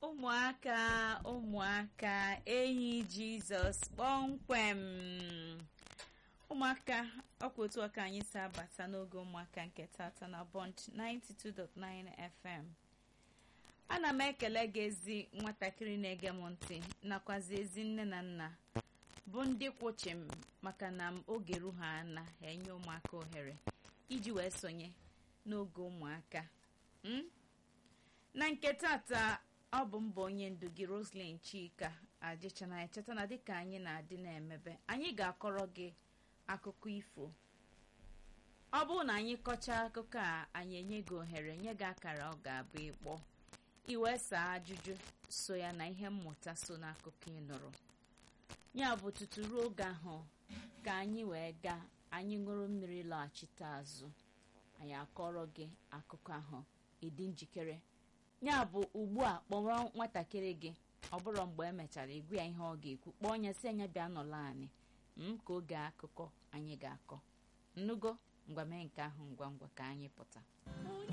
ụmụaka ụmụaka enyi jizọs kpọmkwem ụmụaka ọkwa otu ọka anyị si abata n'oge ụmụaka nke tata na bond 92.9 fm ana m ekele gị ezi nwatakịrị na-ege m ntị nakwazi ezi nne na nna bụ ndị kwụchi m maka na m oge ru ha na enye ụmụaka ohere iji wee sonye n'oge ụmụaka mm? na nke tata ọ bụ mbọ onye ndu gị roslyn chika adịchana echeta na dịka anyị na-adị na-emebe anyị ga-akọrọ gị akụkọ ifo ọ bụrụ na anyị kọchaa akụkọ a anyị enye gị ohere nye gị akara ọ ga-abụ ịkpọ iwee saa ajụjụ so ya na ihe mmụta so n'akụkọ ị nụrụ ya bụ tutu ruo oge ahụ ka anyị wee gaa anyị ṅụrụ mmiri laghachite azụ anyị akọrọ gị akụkọ ahụ ịdị njikere ya bụ ugbu a kpọrọ nwatakịrị gị ọ bụrụ mgbe emechara igwe ya ihe ọ ga-ekwu kpọọ onye si anya bịa nọla anyị m ka oge akụkọ anyị ga-akọ nnugo ngwa mee nke ahụ ngwa ngwa ka anyị pụta